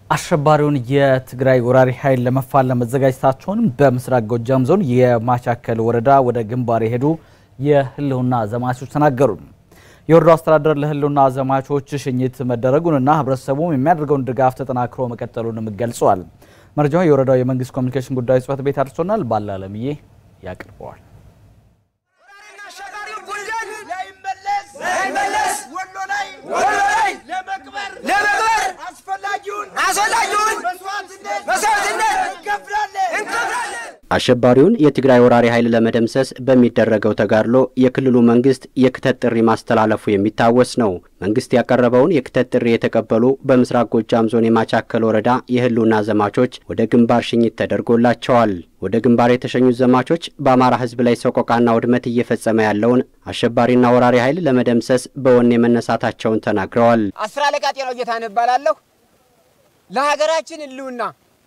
አሸባሪውን የትግራይ ወራሪ ኃይል ለመፋለም መዘጋጀታቸውን በምስራቅ ጎጃም ዞን የማቻከል ወረዳ ወደ ግንባር የሄዱ የህልውና ዘማቾች ተናገሩ። የወረዳው አስተዳደር ለህልውና ዘማቾች ሽኝት መደረጉንና ህብረተሰቡም የሚያደርገውን ድጋፍ ተጠናክሮ መቀጠሉንም ገልጸዋል። መረጃው የወረዳው የመንግስት ኮሚኒኬሽን ጉዳዮች ጽሕፈት ቤት አድርሶናል። ባላለምዬ ያቀርበዋል። አሸባሪውን የትግራይ ወራሪ ኃይል ለመደምሰስ በሚደረገው ተጋድሎ የክልሉ መንግስት የክተት ጥሪ ማስተላለፉ የሚታወስ ነው። መንግስት ያቀረበውን የክተት ጥሪ የተቀበሉ በምስራቅ ጎጃም ዞን የማቻከል ወረዳ የህልውና ዘማቾች ወደ ግንባር ሽኝት ተደርጎላቸዋል። ወደ ግንባር የተሸኙት ዘማቾች በአማራ ህዝብ ላይ ሰቆቃና ውድመት እየፈጸመ ያለውን አሸባሪና ወራሪ ኃይል ለመደምሰስ በወኔ መነሳታቸውን ተናግረዋል። አስር አለቃ ጤናው ጌታነህ እባላለሁ። ለሀገራችን ህልውና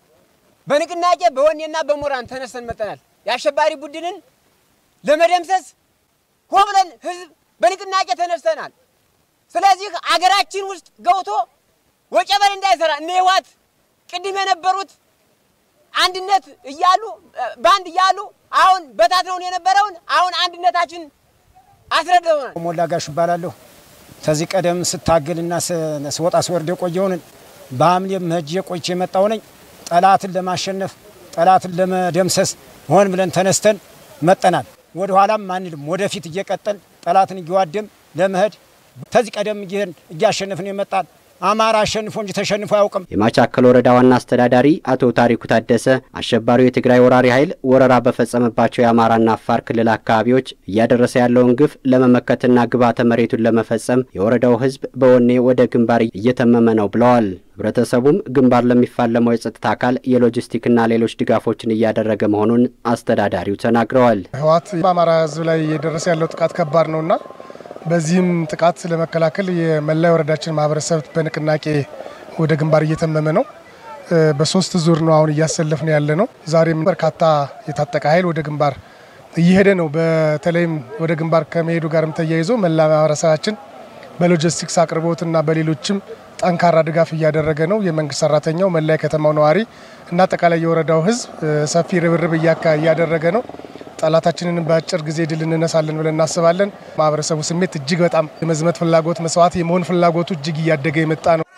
በንቅናቄ በወኔና በሞራን ተነስተን መጠናል። የአሸባሪ ቡድንን ለመደምሰስ ሆ ብለን ህዝብ በንቅናቄ ተነስተናል። ስለዚህ አገራችን ውስጥ ገብቶ ወጨበል እንዳይሰራ እነ ህወሓት ቅድም የነበሩት አንድነት እያሉ በአንድ እያሉ አሁን በታትነውን የነበረውን አሁን አንድነታችን አስረድተውናል። ሞላ ጋሽ እባላለሁ። ከዚህ ቀደም ስታገልና ስወጣ ስወርድ የቆየውን በሐምሌም ሄጄ ቆይቼ የመጣው ነኝ። ጠላትን ለማሸነፍ ጠላትን ለመደምሰስ ሆን ብለን ተነስተን መጠናል። ወደ ኋላም አንልም፣ ወደፊት እየቀጠል ጠላትን እየዋደም ለመሄድ ከዚህ ቀደም እያሸነፍን የመጣን አማራ አሸንፎ እንጂ ተሸንፎ አያውቅም። የማቻከል ወረዳ ዋና አስተዳዳሪ አቶ ታሪኩ ታደሰ አሸባሪው የትግራይ ወራሪ ኃይል ወረራ በፈጸመባቸው የአማራና አፋር ክልል አካባቢዎች እያደረሰ ያለውን ግፍ ለመመከትና ግብዓተ መሬቱን ለመፈጸም የወረዳው ሕዝብ በወኔ ወደ ግንባር እየተመመ ነው ብለዋል። ህብረተሰቡም ግንባር ለሚፋለመው የጸጥታ አካል የሎጂስቲክና ሌሎች ድጋፎችን እያደረገ መሆኑን አስተዳዳሪው ተናግረዋል። ህወሓት በአማራ ሕዝብ ላይ እየደረሰ ያለው ጥቃት ከባድ ነውና በዚህም ጥቃት ለመከላከል የመላ ወረዳችን ማህበረሰብ በንቅናቄ ወደ ግንባር እየተመመ ነው። በሶስት ዙር ነው አሁን እያሰለፍን ያለ ነው። ዛሬም በርካታ የታጠቀ ኃይል ወደ ግንባር እየሄደ ነው። በተለይም ወደ ግንባር ከመሄዱ ጋርም ተያይዞ መላ ማህበረሰባችን በሎጂስቲክስ አቅርቦትና በሌሎችም ጠንካራ ድጋፍ እያደረገ ነው። የመንግስት ሰራተኛው፣ መላ የከተማው ነዋሪ እና አጠቃላይ የወረዳው ህዝብ ሰፊ ርብርብ እያደረገ ነው። ጠላታችንን በአጭር ጊዜ ድል እንነሳለን ብለን እናስባለን። ማህበረሰቡ ስሜት እጅግ በጣም የመዝመት ፍላጎት መስዋዕት የመሆን ፍላጎቱ እጅግ እያደገ የመጣ ነው።